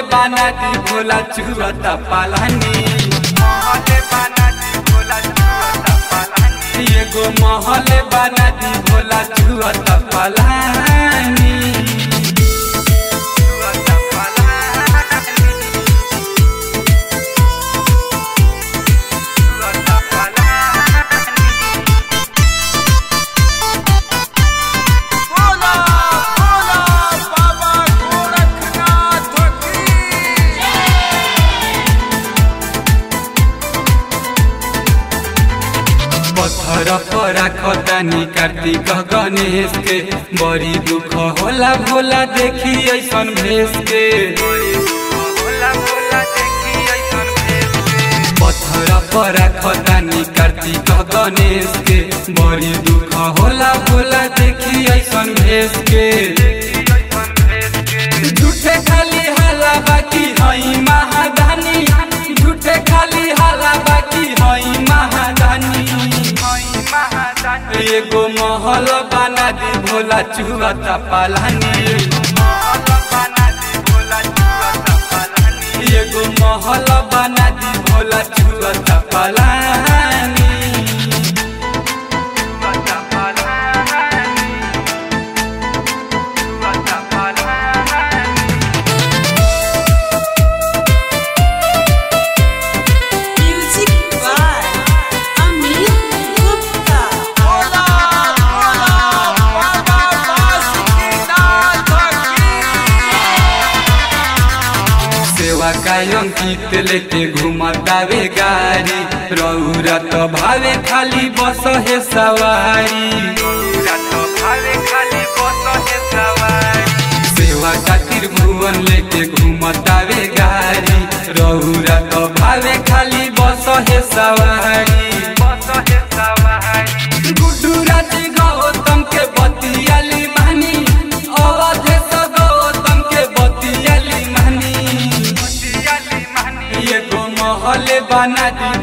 बना दी भोला चुहता पालानी एगो महल बना दी भोला चुहता पालानी बोला बोला बाबा गोरखनाथ की पत्थर पर राखतानी कार्तिक गणेश के बड़ी दुख होला भोला देखी ऐसन भेष के पत्थर पर राखतानी कार्तिक गणेश के बड़ी दुख होला भोला देखी ऐसन भेष के झूठे खाली हाला बाकी हई महादानी झूठे खाली हाला बाकी हई महादानी एगो महल बना दी भोला चुहता पालानी एगो महल बना दी भोला चुहता पालानी Music by Amit Gupta. बोला बोला बाबा बासुकीनाथ की सेवा कायम कीत लेके घुमतावे गाड़ी रौरा तो भावे खाली बस हे सवारी सेवा खातिर भुवन लेके घुमतावे गाड़ी रौरा तो भावे खाली बस हे सवारी गुड्डू राजी गौतम के बतियाली मानी अवधेश गौतम के बतियाली मानी एगो महल बना दी